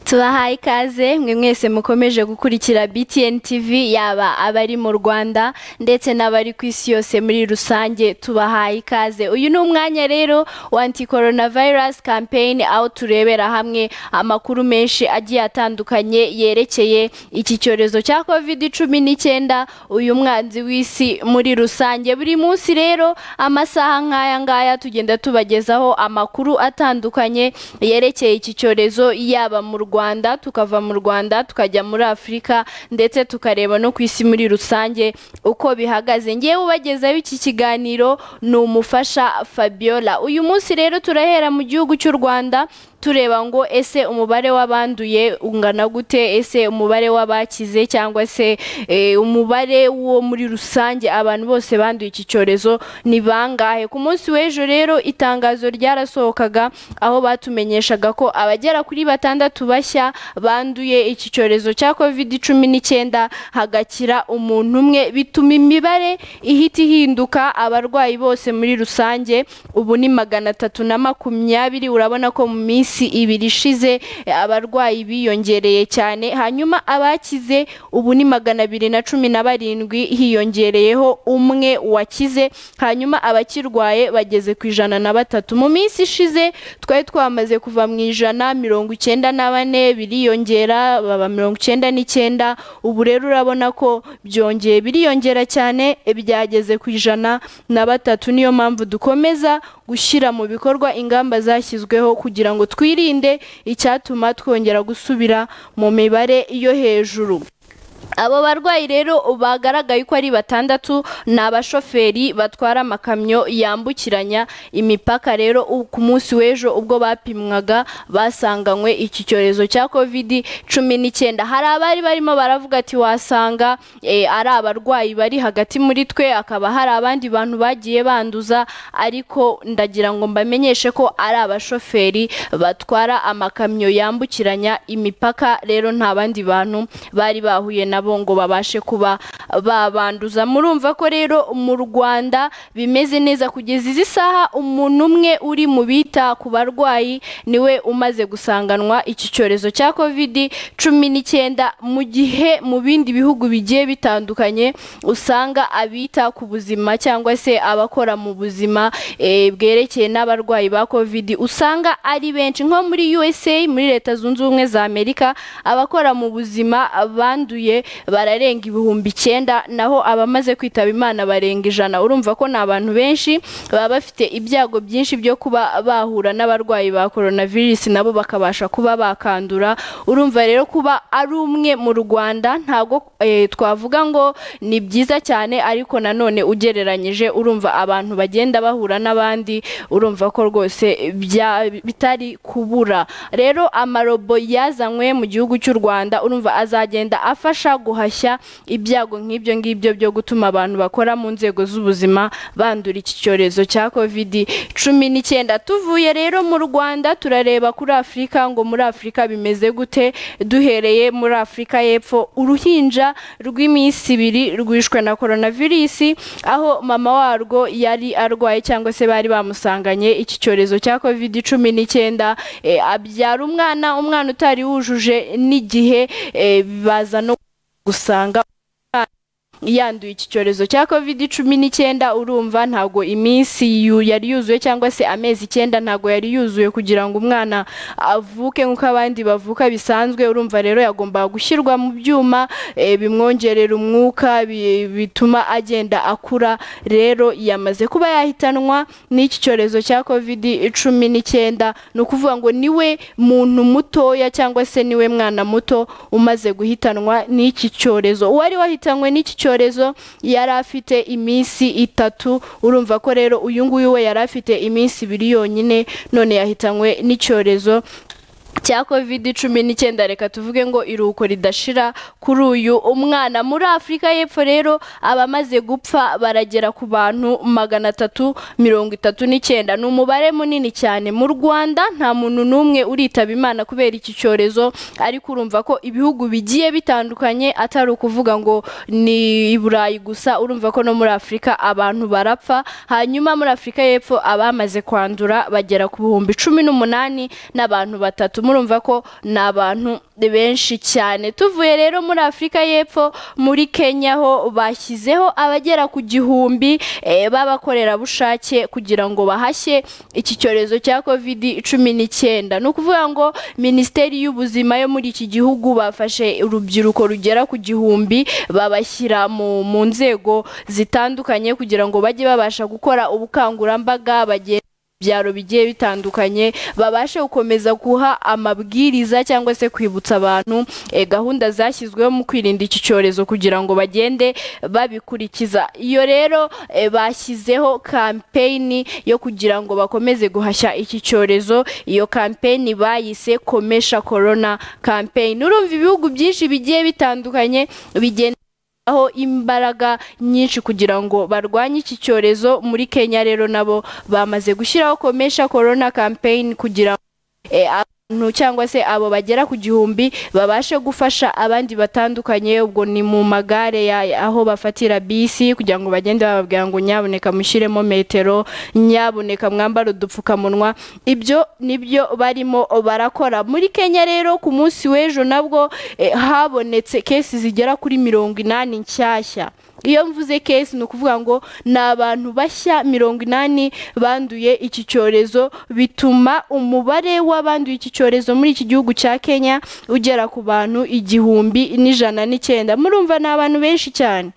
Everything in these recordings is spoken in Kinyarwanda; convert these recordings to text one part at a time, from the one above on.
tubahaye ikaze mwe mwese mukomeje gukurikira BTN TV yaba abari mu Rwanda ndetse n'abari ku isi yose muri rusange tubahaye ikaze uyu ni umwanya rero wa anti coronavirus campaign aho turebera hamwe amakuru menshi agiye atandukanye yerekeye iki cyorezo cya covid cumi n'icyenda uyu mwanzi w'isi muri rusange buri munsi rero amasaha nk'aya ngaya tugenda tubagezaho amakuru atandukanye yerekeye iki cyorezo yaba mu Rwanda tukava mu Rwanda tukajya muri Afurika ndetse tukareba no ku isi muri rusange uko bihagaze ngewe ubagezaho iki kiganiro ni umufasha Fabiola uyu munsi rero turahera mu gihugu cy'u Rwanda tureba ngo ese umubare w'abanduye ungana gute ese umubare w'abakize cyangwa se eh, umubare wo muri rusange abantu bose banduye iki cyorezo ni bangahe ku munsi w'ejo rero itangazo ryarasohokaga aho batumenyeshaga ko abagera kuri batandatu bashya banduye iki cyorezo cya covid cumi n'icyenda hagakira umuntu umwe bituma imibare ihita ihinduka abarwayi bose muri rusange ubu ni magana atatu na makumyabiri urabona ko mu minsi minsi ibiri ishize abarwayi biyongereye cyane hanyuma abakize ubu ni magana abiri na cumi na barindwi hiyongereyeho umwe wakize hanyuma abakirwaye bageze ku ijana na batatu mu minsi ishize twari twamaze kuva mu ijana mirongo icyenda na bane biriyongera baba mirongo icyenda n'icyenda ubu rero urabona ko byongeye biriyongera cyane byageze ku ijana na batatu niyo mpamvu dukomeza gushyira mu bikorwa ingamba zashyizweho kugira ngo twirinde icyatuma twongera gusubira mu mibare yo hejuru abo barwayi rero bagaragaye ko ari batandatu ni abashoferi batwara amakamyo yambukiranya imipaka rero ku munsi w'ejo ubwo bapimwaga basanganywe iki cyorezo cya covid cumi n'icyenda hari abari barimo baravuga ati wasanga ari abarwayi bari hagati muri twe akaba hari abandi bantu bagiye banduza ariko ndagira ngo mbamenyeshe ko ari abashoferi batwara amakamyo yambukiranya imipaka rero nta bandi bantu bari bahuye na nabo ngo babashe kuba babanduza murumva ko rero mu Rwanda bimeze neza kugeza izi saha umuntu umwe uri mu bita ku barwayi niwe umaze gusanganwa iki cyorezo cya covid cumi n'icyenda mu gihe mu bindi bihugu bigiye bitandukanye usanga abita ku buzima cyangwa se abakora mu buzima bwerekeye n'abarwayi ba covid usanga ari benshi nko muri USA muri leta zunze ubumwe za Amerika abakora mu buzima banduye bararenga ibihumbi icyenda naho abamaze kwitaba imana barenga ijana urumva ko ni abantu benshi baba bafite ibyago byinshi byo kuba bahura n'abarwayi ba coronavirus nabo bakabasha kuba bakandura urumva rero kuba ari umwe mu rwanda ntabwo twavuga ngo ni byiza cyane ariko nanone ugereranyije urumva abantu bagenda bahura n'abandi urumva ko rwose bitari kubura rero amarobo yazanywe mu gihugu cy'u rwanda urumva azagenda afasha guhashya ibyago nk'ibyo ngibyo byo gutuma abantu bakora mu nzego z'ubuzima bandura iki cyorezo cya covid cumi n'icyenda tuvuye rero mu rwanda turareba kuri afurika ngo muri afurika bimeze gute duhereye muri afurika y'epfo uruhinja rw'iminsi ibiri rwishwe na coronavirus aho mama warwo yari arwaye cyangwa se bari bamusanganye iki cyorezo cya covid cumi n'icyenda abyara umwana umwana utari wujuje n'igihe baza no gusanga yanduye iki cyorezo cya covid cumi n'icyenda urumva ntago iminsi yari yuzuye cyangwa se amezi icyenda ntago yari yuzuye kugira ngo umwana avuke nk'uko abandi bavuka bisanzwe urumva rero yagombaga gushyirwa mu byuma bimwongerera umwuka bituma agenda akura rero yamaze kuba yahitanwa n'iki cyorezo cya covid cumi n'icyenda ni ukuvuga ngo niwe muntu mutoya cyangwa se niwe mwana muto umaze guhitanwa n'iki cyorezo uwari wahitanywe n'iki cyorezo icyorezo yari afite iminsi itatu urumva ko rero uyu nguyu we yari afite iminsi ibiri yonyine none yahitanywe n'icyorezo cya covid cumi n'icyenda reka tuvuge ngo iruhuko ridashira kuri uyu umwana muri afurika y'epfo rero abamaze gupfa baragera ku bantu magana atatu mirongo itatu n'icyenda ni umubare munini cyane mu rwanda nta muntu n'umwe uritaba imana kubera iki cyorezo ariko urumva ko ibihugu bigiye bitandukanye atari ukuvuga ngo ni i burayi gusa urumva ko no muri afurika abantu barapfa hanyuma muri afurika y'epfo abamaze kwandura bagera ku bihumbi cumi n'umunani n'abantu batatu murumva ko ni abantu benshi cyane tuvuye rero muri afurika y'epfo muri kenya ho bashyizeho abagera ku gihumbi eh, b'abakorerabushake kugira ngo bahashye iki cyorezo cya covid cumi n'icyenda ni ukuvuga ngo minisiteri y'ubuzima yo muri iki gihugu bafashe urubyiruko rugera ku gihumbi babashyira mu mu nzego zitandukanye kugira ngo bajye babasha gukora ubukangurambaga bagenda byaro bigiye bitandukanye babashe gukomeza guha amabwiriza cyangwa se kwibutsa abantu eh, gahunda zashyizweho mu kwirinda iki cyorezo kugira ngo bagende babikurikiza iyo rero eh, bashyizeho kampeyini yo kugira ngo bakomeze guhashya iki cyorezo iyo kampeyini bayise komesha korona kampeyini urumva ibihugu byinshi bigiye bitandukanye bigenda aho imbaraga nyinshi kugira ngo barwanye iki cyorezo muri Kenya rero nabo bamaze gushyiraho komesha corona campaign kugira ngo eh, abantu cyangwa se abo bagera ku gihumbi babashe gufasha abandi batandukanye ubwo ni mu magare ya- aho bafatira bisi kugira ngo bagende bababwira ngo nyabuneka mushyiremo metero nyabuneka mwambare udupfukamunwa ibyo nibyo barimo barakora muri Kenya rero ku munsi w'ejo nabwo eh, habonetse kesi zigera kuri mirongo inani nshyashya iyo mvuze kesi ni ukuvuga ngo ni abantu bashya mirongo inani banduye iki cyorezo bituma umubare w'abanduye iki cyorezo muri iki gihugu cya kenya ugera ku bantu igihumbi n'ijana n'icyenda murumva ni abantu benshi cyane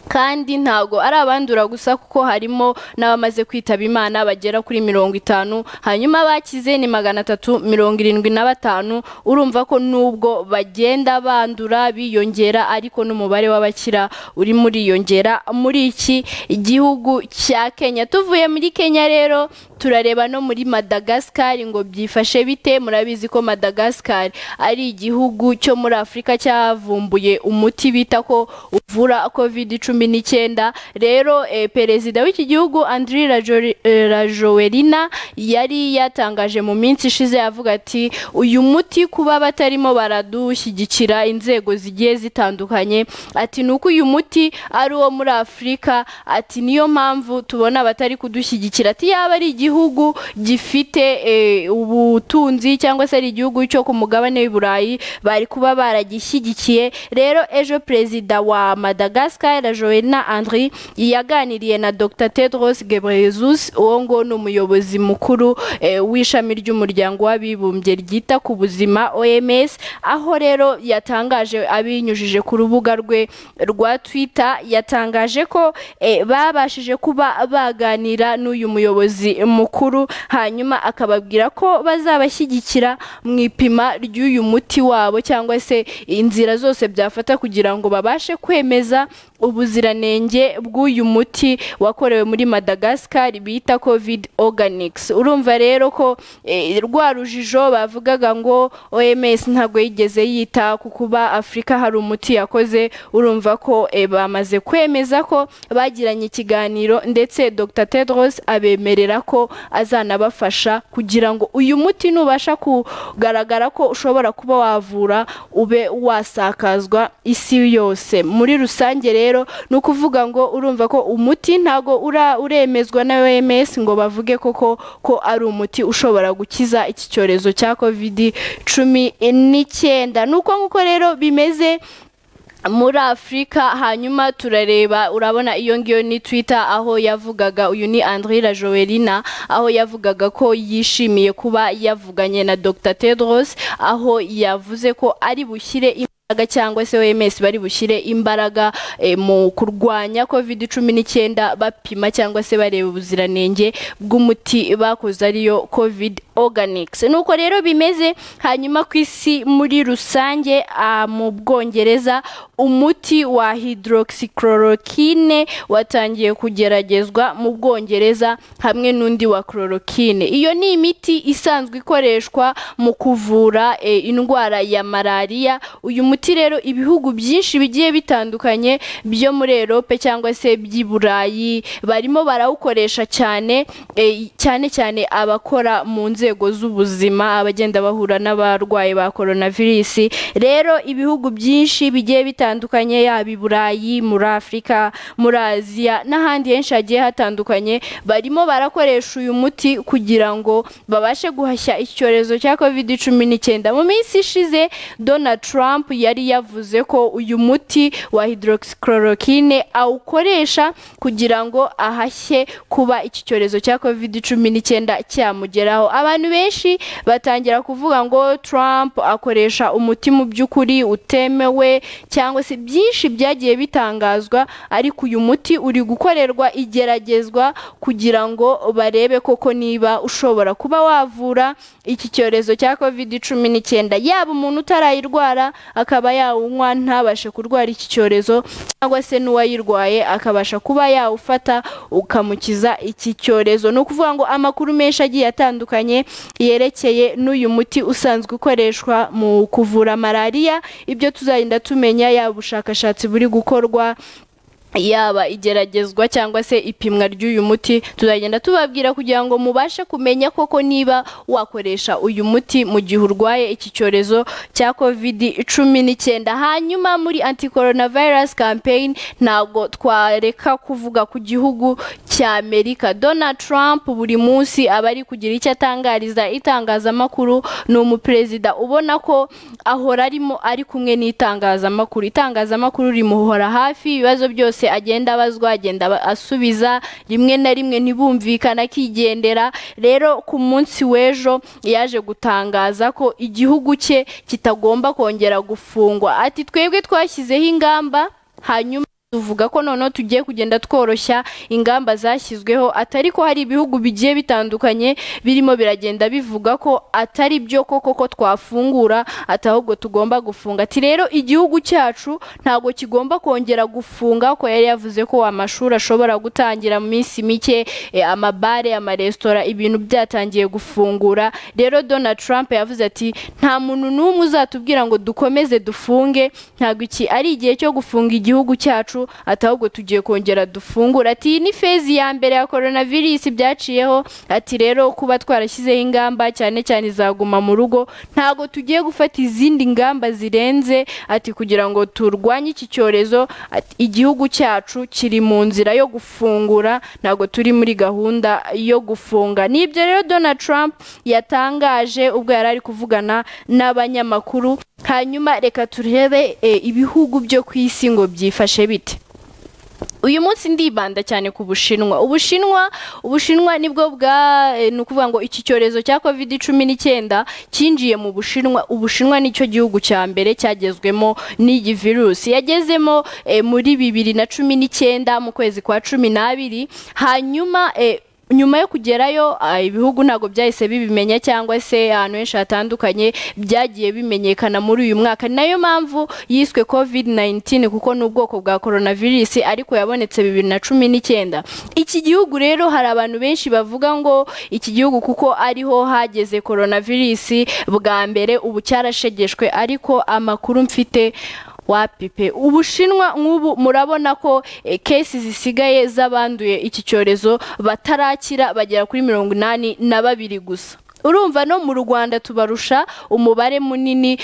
kandi ntabwo ari abandura gusa kuko harimo n'abamaze kwitaba imana bagera kuri mirongo itanu hanyuma bakize ni magana atatu mirongo irindwi na batanu urumva ko nubwo bagenda bandura biyongera ariko n'umubare w'abakira uri muriyongera muri iki gihugu cya kenya tuvuye muri kenya rero turareba no muri madagascar ngo byifashe bite murabizi ko madagascar ari igihugu cyo muri afurika cyavumbuye umuti bita ko uvura covid cumi n'icyenda rero eh, perezida w'iki gihugu andri Rajo- eh, rajoelina yari yatangaje mu minsi ishize avuga ati uyu muti kuba batarimo baradushyigikira inzego zigiye zitandukanye ati ni uko uyu muti ari uwo muri afurika ati niyo mpamvu tubona abatari kudushyigikira ati yaba ari igihugu gifite eh, ubutunzi cyangwa se ari igihugu cyo ku mugabane w'i burayi bari kuba baragishyigikiye rero ejo perezida wa madagascar joena andri yaganiriye na dr tedros gebreyesus uwo ngo ni umuyobozi mukuru eh, w'ishami ry'umuryango w'abibumbye ryita ku buzima oms aho rero yatangaje abinyujije ku rubuga rwe rwa twitter yatangaje ko eh, babashije kuba baganira n'uyu muyobozi mukuru hanyuma akababwira ko bazabashyigikira mu ipima ry'uyu muti wabo cyangwa se inzira zose byafata kugira ngo babashe kwemeza ubuziranenge bw'uyu muti wakorewe muri madagascar bita covid organics urumva rero ko eh, rwa rujijo bavugaga ngo oms ntabwo yigeze yita ku kuba afurika hari umuti yakoze urumva ko eh, bamaze kwemeza ko bagiranye ikiganiro ndetse dr tedros abemerera ko azanabafasha kugira ngo uyu muti nubasha kugaragara ko ushobora kuba wavura ube wasakazwa isi yose muri rusange rero ni ukuvuga ngo urumva ko umuti ntago ura- uremezwa na oms ngo bavuge koko ko ari umuti ushobora gukiza iki cyorezo cya covid cumi n'icyenda ni uko nguko rero bimeze muri afurika hanyuma turareba urabona iyo ngiyo ni twitter aho yavugaga uyu ni andrira joelina aho yavugaga ko yishimiye kuba yavuganye na dr tedros aho yavuze ko ari bushyire imbaraga cyangwa se oms bari bushyire imbaraga eh, mu kurwanya covid cumi n'icyenda bapima cyangwa se bareba ubuziranenge bw'umuti bakoze ariyo covid organics nuko rero bimeze hanyuma ku isi muri rusange ah, mu bwongereza umuti wa hydroxychloroquine watangiye kugeragezwa mu bwongereza hamwe n'undi wa chloroquine iyo ni imiti isanzwe ikoreshwa mu kuvura eh, indwara ya malariya uyu muti muti rero ibihugu byinshi bigiye bitandukanye byo muri Europe cyangwa se by'i Burayi barimo barawukoresha cyane eh, cyane cyane abakora mu nzego z'ubuzima abagenda bahura n'abarwayi ba coronavirus rero ibihugu byinshi bigiye bitandukanye yaba i Burayi muri Afurika muri Aziya n'ahandi henshi hagiye hatandukanye barimo barakoresha uyu muti kugira ngo babashe guhashya icyorezo cya covid cumi n'icyenda mu minsi ishize Donald Trump yari yavuze ko uyu muti wa hydroxychloroquine awukoresha kugira ngo ahashye kuba iki cyorezo cya covid cumi n'icyenda cyamugeraho abantu benshi batangira kuvuga ngo Trump akoresha umuti mu by'ukuri utemewe cyangwa se byinshi byagiye bitangazwa ariko uyu muti uri gukorerwa igeragezwa kugira ngo barebe koko niba ushobora kuba wavura iki cyorezo cya covid cumi n'icyenda yaba umuntu utarayirwara akaba yawunywa ntabashe kurwara iki cyorezo cyangwa se n'uwayirwaye akabasha kuba yawufata ukamukiza iki cyorezo ni ukuvuga ngo amakuru menshi agiye atandukanye yerekeye n'uyu muti usanzwe ukoreshwa mu kuvura malariya ibyo tuzagenda tumenya yaba ubushakashatsi buri gukorwa yaba igeragezwa cyangwa se ipimwa ry'uyu muti tuzagenda tubabwira kugira ngo mubashe kumenya koko niba wakoresha uyu muti mu gihe urwaye iki cyorezo cya covid cumi n'icyenda hanyuma muri anti coronavirus campaign ntabwo twareka kuvuga ku gihugu cya amerika donald trump buri munsi aba ari kugira icyo atangariza itangazamakuru ni umuperezida ubona ko ahora arimo ari kumwe n'itangazamakuru itangazamakuru rimuhora hafi ibibazo byose byose agenda abazwa agenda asubiza rimwe na rimwe ntibumvikane akigendera rero ku munsi w'ejo yaje gutangaza ko igihugu cye kitagomba kongera gufungwa ati twebwe twashyizeho ingamba hanyuma tuvuga ko noneho tugiye kugenda tworoshya ingamba zashyizweho atari ko hari ibihugu bigiye bitandukanye birimo biragenda bivuga ko atari byo koko ko twafungura ati ahubwo tugomba gufunga ati rero igihugu cyacu ntabwo kigomba kongera gufunga ko yari yavuze ko amashuri ashobora gutangira mu minsi mike eh, amabare amaresitora ibintu byatangiye gufungura rero Donald Trump yavuze ati nta muntu n'umwe uzatubwira ngo dukomeze dufunge ntabwo iki ari igihe cyo gufunga igihugu cyacu cyacu ati ahubwo tugiye kongera dufungura ati ni fezi ya mbere ya coronavirus byaciyeho ati rero kuba twarashyizeho ingamba cyane cyane izaguma mu rugo ntago tugiye gufata izindi ngamba zirenze ati kugira ngo turwanye iki cyorezo ati igihugu cyacu kiri mu nzira yo gufungura ntago turi muri gahunda yo gufunga nibyo rero Donald Trump yatangaje ubwo yari ari kuvugana n'abanyamakuru hanyuma reka turebe eh, ibihugu byo ku isi ngo byifashe bite uyu munsi ndibanda cyane ku bushinwa ubushinwa ubushinwa nibwo bwa eh, ni ukuvuga ngo iki cyorezo cya covid cumi n'icyenda cyinjiye mu bushinwa ubushinwa nicyo gihugu cya mbere cyagezwemo n'iyi virusi yagezemo eh, muri bibiri na cumi n'icyenda mu kwezi kwa cumi n'abiri hanyuma eh, nyuma yo kugerayo ibihugu ntabwo byahise bibimenya cyangwa se ahantu henshi hatandukanye byagiye bimenyekana muri uyu mwaka ni nayo mpamvu yiswe covid 19 kuko ni ubwoko bwa coronavirus ariko yabonetse bibiri na cumi n'icyenda iki gihugu rero hari abantu benshi bavuga ngo iki gihugu kuko ariho hageze coronavirus bwa mbere ubu cyarashegeshwe ariko amakuru mfite wapipe ubushinwa nk'ubu murabona ko eh, kesi zisigaye z'abanduye iki cyorezo batarakira bagera kuri mirongo inani na babiri gusa urumva no mu rwanda tubarusha umubare munini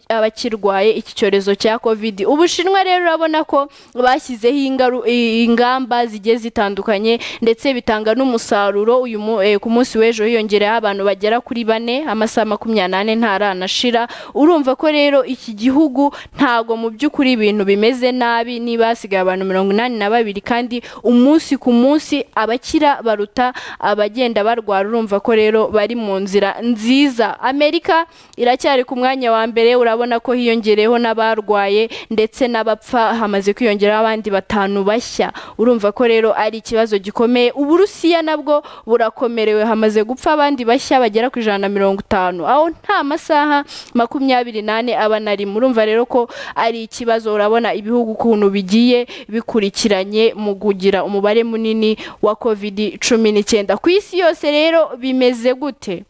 w'abakirwaye iki cyorezo cya covid ubushinwa rero urabona ko bashyizeho ingamba zigiye zitandukanye ndetse bitanga n'umusaruro uyu eh, ku munsi w'ejo hiyongereyeho abantu bagera kuri bane amasaha makumyabiri n'ane ntaranashira urumva ko rero iki gihugu ntago mu by'ukuri ibintu bimeze nabi niba hasigaye abantu mirongo inani na babiri kandi umunsi ku munsi abakira baruta abagenda barwara urumva ko rero bari mu nzira nziza amerika iracyari ku mwanya wa mbere urabona ko hiyongereyeho n'abarwaye ndetse n'abapfa hamaze kwiyongeraho abandi batanu bashya urumva ko rero ari ikibazo gikomeye uburusiya nabwo burakomerewe hamaze gupfa abandi bashya bagera ku ijana na mirongo itanu aho nta masaha makumyabiri n'ane aba na rimwe urumva rero ko ari ikibazo urabona ibihugu ukuntu bigiye bikurikiranye mu kugira umubare munini wa covid cumi n'icyenda ku isi yose rero bimeze gute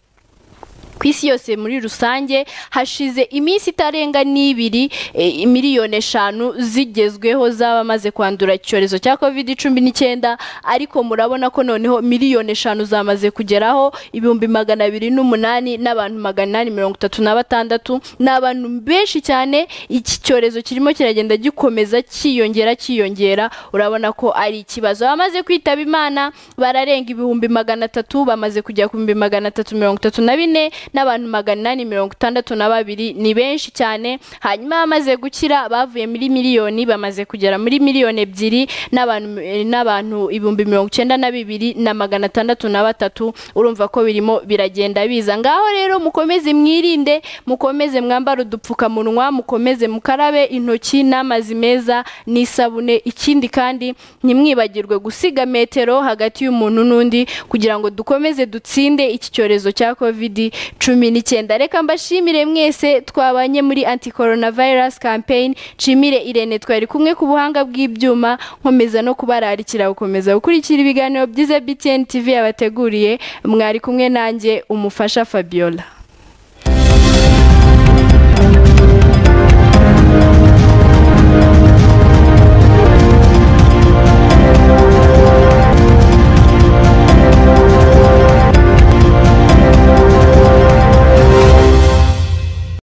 ku isi yose muri rusange hashize iminsi itarenga n'ibiri eh, miliyoni eshanu zigezweho z'abamaze kwandura icyorezo cya covid cumi n'icyenda ariko murabona ko noneho miliyoni eshanu zamaze kugeraho ibihumbi magana abiri n'umunani n'abantu magana inani mirongo itatu na batandatu ni abantu benshi cyane iki cyorezo kirimo kiragenda gikomeza cyiyongera cyiyongera urabona ko ari ikibazo abamaze kwitaba imana bararenga ibihumbi magana atatu bamaze kujya ku bihumbi magana atatu mirongo itatu na bine n'abantu magana inani mirongo itandatu na babiri ni benshi cyane hanyuma abamaze gukira bavuye muri miliyoni bamaze kugera muri miliyoni ebyiri n'abantu eh, n'abantu ibihumbi mirongo icyenda na bibiri na magana atandatu na batatu urumva ko birimo biragenda biza ngaho rero mukomeze mwirinde mukomeze mwambare udupfukamunwa mukomeze mukarabe intoki n'amazi meza n'isabune ikindi kandi ntimwibagirwe gusiga metero hagati y'umuntu n'undi kugira ngo dukomeze dutsinde iki cyorezo cya covid cumi n'icyenda reka mbashimire mwese twabanye muri anti coronavirus campaign nshimire irene twari kumwe ku buhanga bw'ibyuma nkomeza no kubararikira gukomeza gukurikira ibiganiro byiza btn tv yabateguriye mwari kumwe nanjye umufasha fabiola